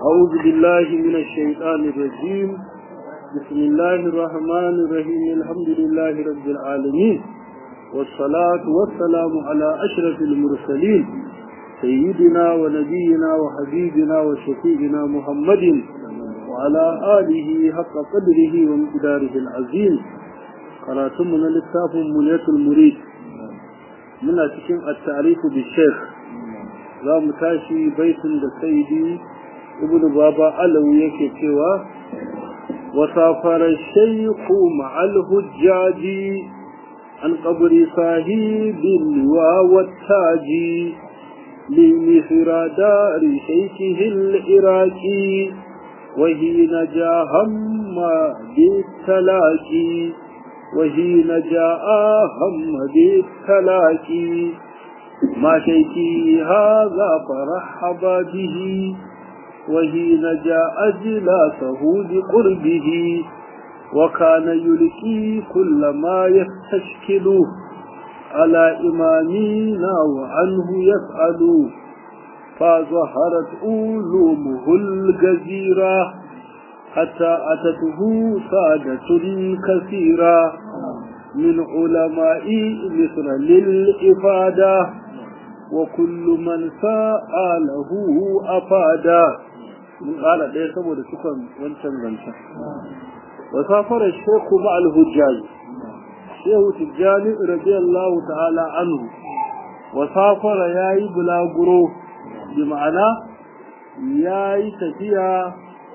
أعوذ بالله من الشيطان الرجيم بسم الله الرحمن الرحيم الحمد لله رب العالمين والصلاة والسلام على أشرف المرسلين سيدنا ونبينا وحبيبنا وشفيعنا محمد وعلى آله حق قدره ومقداره العظيم قراتمنا للتاف منية المريد من أتكين التعريف بالشيخ za mu tashi baitin da saidi ibnu baba alawi yake cewa wasafara shaykhu ma'al hujjaji an qabri sahibin wa wattaji li misra dari shaykhihi al-iraqi wa hina jahamma bitalaqi wa hina jaa hamma bitalaqi ما شيكي هذا فرحب به وحين جاء أجلاسه بقربه وكان يلقي كل ما يستشكل على إمامنا وعنه يسأل فظهرت أولومه الجزيرة حتى أتته سادة كثيرة من علماء مصر للإفادة وكل من سأله أفادا من قال ده سبب سكن وانشان وانشان وسافر الشيخ مع الهجاج شيخ تجاني رضي الله تعالى عنه وسافر ياي بلاغرو بمعنى ياي تفيا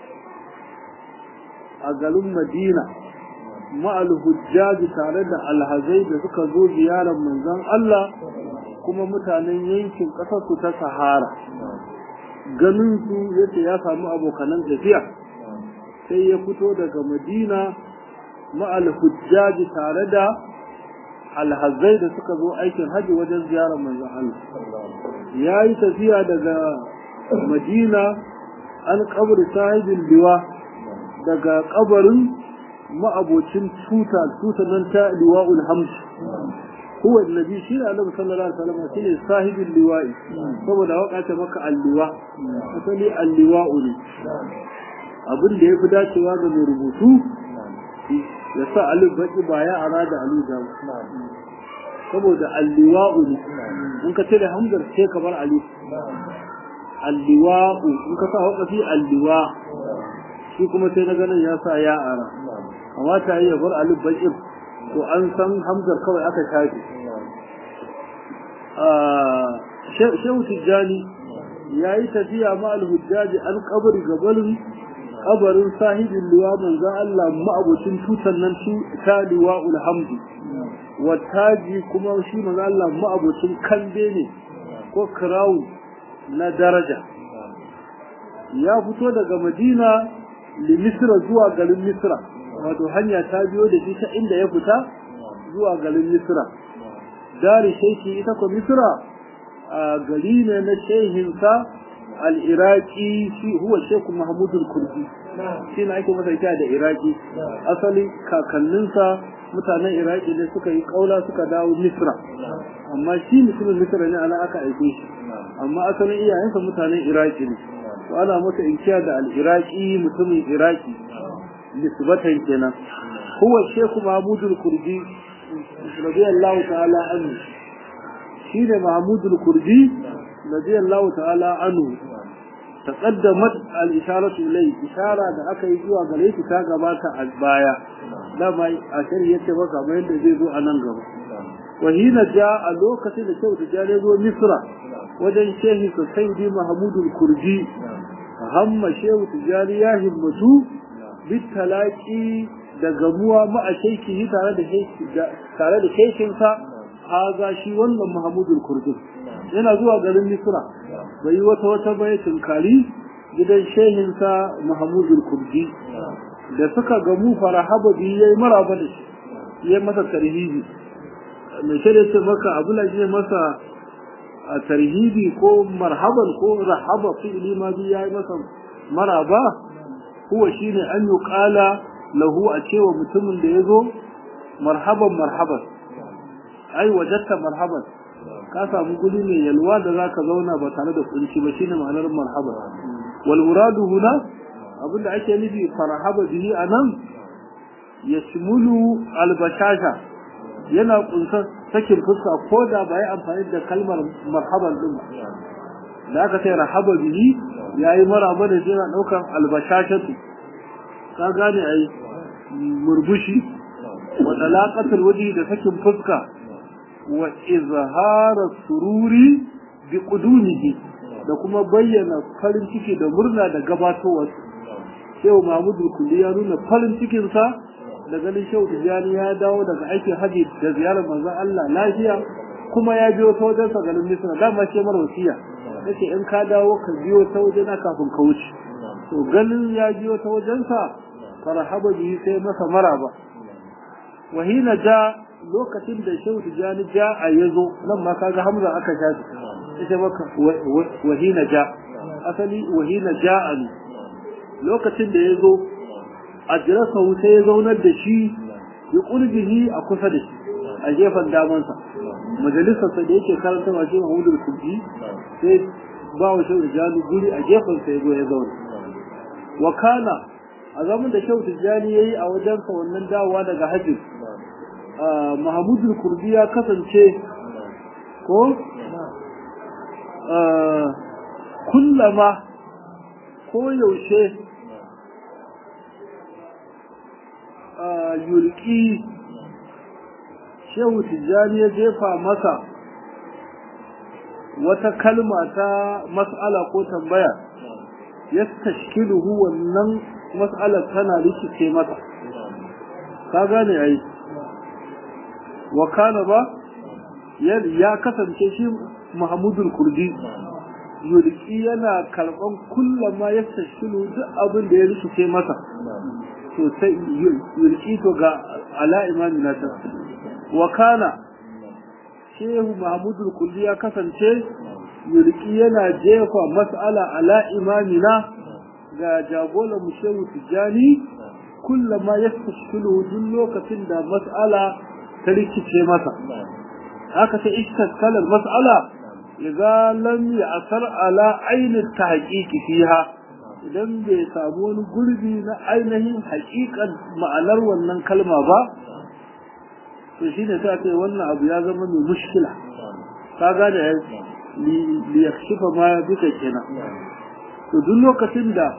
أقل مدينة ma'al hujjaji tare da alhazai da suka zo ziyarar manzon Allah kuma mutanen yankin ƙasar su ta Sahara ganin su yace ya samu abokanan tafiya sai ya fito daga Madina ma'al hujjaji tare da alhazai da suka zo aikin haji wajen ziyarar manzon Allah ya yi tafiya daga Madina an kabri sahibin liwa daga kabarin ma'abocin tuta tuta nan ta liwa'ul hamd huwa annabi shi ne annabi sallallahu alaihi wasallam shi ne sahibul liwa'i saboda waka ta maka alliwa asali alliwa'u ne abin da yafi dacewa ga mai rubutu ya sa alif baki ba ya arada alu da saboda alliwa'u ne in ka tare hamzar sai ka bar alif alliwa'u in ka sa wakafi alliwa shi kuma sai na ganin ya sa ya ara kamata yi ya bar alif bakin to an san hamzar kawai aka shafe shehu tijjani ya yi tafiya ma alhujjaji an kabari gabarin kabarin sahibin liwa manzan Allah ma'abucin tutan nan ta liwa ulhamdu wataji kuma shi manzan Allah ma'abucin kambe ne ko crown na daraja ya fito daga madina limisra zuwa garin misra wato hanya ta biyo da shi ta inda ya fita zuwa garin misra dari shaiki ita ko misra a gari ne na shehinsa al-iraqi shi huwa sheku mahmud al-kurdi shi ne ake masa da iraki asali kakanninsa mutanen iraki ne suka yi kaula suka dawo misra amma shi mutumin misra ne ana aka aike shi amma asalin iyayensa mutanen iraki ne to ana masa inkiya da al-iraqi mutumin iraki nisbatan kenan huwa sheikh mahmud al-kurdi radiyallahu ta'ala anhu shine mahmud al-kurdi radiyallahu ta'ala anhu taqaddamat al-isharatu ilay ishara da aka yi zuwa gare shi ta gabata a baya dama a shari'a yace ba kamar yadda zai zo a nan gaba wa hina ja a lokacin da kyau da ya zo misra wajen shehi sayyidi mahmud al-kurdi hamma shehu tijari ya himmatu bitalaki da gamuwa ma'a shaiki tare da tare da shaikinsa haza shi wannan Muhammadul Kurdun yana zuwa garin Misra bai yi wata wata bai tunkari gidan shehinsa Muhammadul Kurdi da suka gamu farahaba bi yayi maraba da shi yayi masa tarhibi mai shirya ce maka abu la je masa a tarhibi ko marhaban ko rahaba fi'li ma bi yayi masa maraba huwa shine an yuqala lahu a cewa mutumin da yazo marhaban marhaban ai wajatta marhaban ka samu guri mai yalwa da zaka zauna ba tare da kunci ba shine ma'anar marhaban wal muradu huna abinda ake nufi farhaba bihi anan yashmulu al bashasha yana kunsan sakin fuska ko da ba yi amfani da kalmar marhaban din ba da aka sai rahaba bihi yayi maraba da yana daukan albashashatu ka gane ai murbushi wa talaqatul wajhi da sakin fuska wa izhara sururi bi qudumihi da kuma bayyana farin ciki da murna da gabatowar Shehu Mahmudu Kulli ya nuna farin cikin sa da ganin Shehu Tijani ya dawo daga aikin haji da ziyarar manzon Allah lafiya kuma ya biyo ta wajen sa garin Misra dama ce mara wasiya yace in ka dawo ka biyo ta wajena kafin ka wuce to ganin ya biyo ta wajen sa farhaba bihi sai masa maraba wahina ja lokacin da shehu tijani ja a yazo nan ma kaga hamza aka sha ita maka wahina ja asali wahina ja ali lokacin da yazo ajrasa sai ya zaunar da shi ya kurbihi a kusa da shi a gefen damansa majalisar sa da yake karanta wa shi Mahmudul Kubi sai ba wa shehu tijani guri a gefen sa ya zo ya zauna wa kana a zaman da shehu tijjani ya yi a wajensa wannan dawowa daga hajji mahamudul kurdi ya kasance ko kullama ko yaushe yulki shehu tijjani ya jefa masa wata kalma ta mas'ala ko tambaya ya tashkiluhu wannan mas'alar tana rikice mata ka gane ai wa kana ba ya kasance shi Muhammadul Kurdi yulki yana karban kullama ya tashilu duk abin da ya rikice masa to sai yulki to ga ala imani na ta wa kana shehu Muhammadul Kurdi ya kasance yulki yana jefa mas'ala ala imamina ga jagoran mu shehu tijjani kullama ya tashkilu duk lokacin da mas'ala ta rikice masa haka ta iskaskalar mas'ala idza lam ya'sar ala ainin tahqiqi fiha idan bai samu wani gurbi na ainihin haƙiƙan ma'anar wannan kalma ba to shine sai ce wannan abu ya zama mai mushkila ka gane li yakshifa ma bisa kenan to duk lokacin da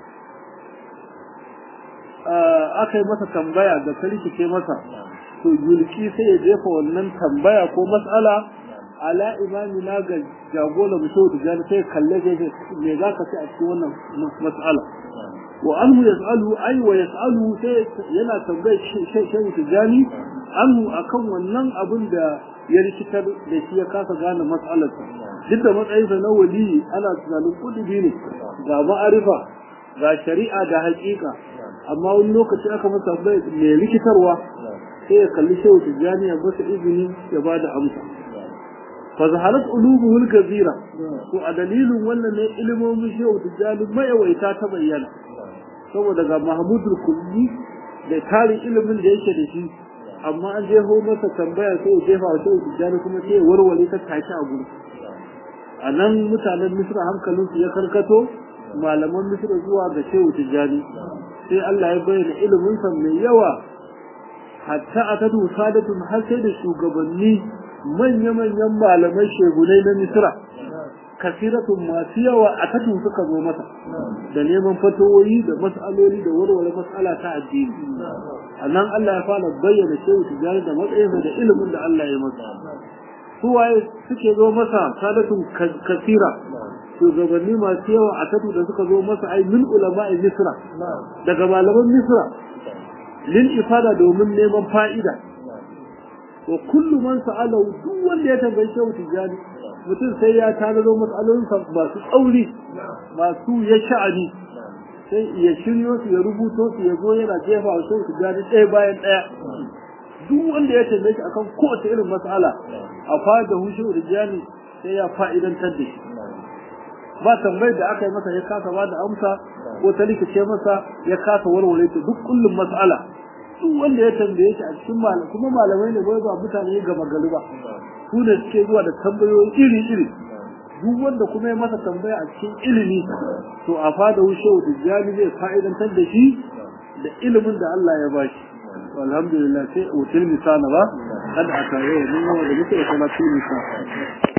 aka yi masa tambaya da ta rikice masa to yulki sai ya jefa wannan tambaya ko mas'ala ala imami na ga jagola mutum da jani sai kalle zai me za ka ci a cikin wannan mas'ala wa anhu yas'alu ay wa yas'alu sai yana tambaye shehu tijani anhu akan wannan abin da ya rikitar da shi ya kasa gane mas'alar duk da matsayinsa na wali ana tunanin kudubi ne ga ma'arifa ga shari'a da haƙiƙa amma wani lokaci aka masa mai rikitarwa sai ya kalli shehu tijjani ya masa izini ya ba da amsa fa zaharat ulubuhul gazira to a dalilin wannan ne ilimomin shehu tijjani mayawaita ta bayyana saboda ga mahmudul kulli da tarin ilimin da yake da shi amma an jeho masa tambaya sai ya jefa wa shehu tijjani kuma sai ya warware ta take a gudu a nan mutanen misra hankalinsu ya karkato malaman misra zuwa ga shehu tijjani sai Allah ya bayyana iliminsa mai yawa hatta a tadu sadatun har sai da shugabanni manya-manyan malamai shegunai na misra kasiratun masu yawa a tatu suka zo masa da neman fatowoyi da mas'aloli da warware mas'ala ta addini a nan Allah ya fara bayyana shehu tijjani da matsayinsa da ilimin da Allah ya masa suwaye suke zo masa sadatun kasira shugabanni masu yawa a tatu da suka zo masa ai min ulama'i misra daga malaman misra lil ifada domin neman fa'ida wa kullu man sa'ala duk wanda ya tambayi shehu tijani mutum sai ya tanado matsalolin sa masu tsauri masu ya sha'ani sai ya shiryo su ya rubuto su ya zo yana jefa wa shehu tijani ɗaya bayan ɗaya duk wanda ya tambaye shi akan kowace irin mas'ala a fada hu shehu tijani sai ya fa'idantar da shi ba tambayar da aka yi masa ya kasa ba da amsa ko ta rikice masa ya kasa warware ta duk kullum mas'ala duk wanda ya tambaye shi a cikin malam kuma malamai ne bai ba mutane gama gari ba su ne suke zuwa da tambayoyi iri iri duk wanda kuma ya masa tambaya a cikin ilimi to a fada shehu tijjani zai fa'idantar da shi da ilimin da Allah ya ba shi alhamdulillah sai wutul misala ba kada aka yi wa mun da muke da salatu misala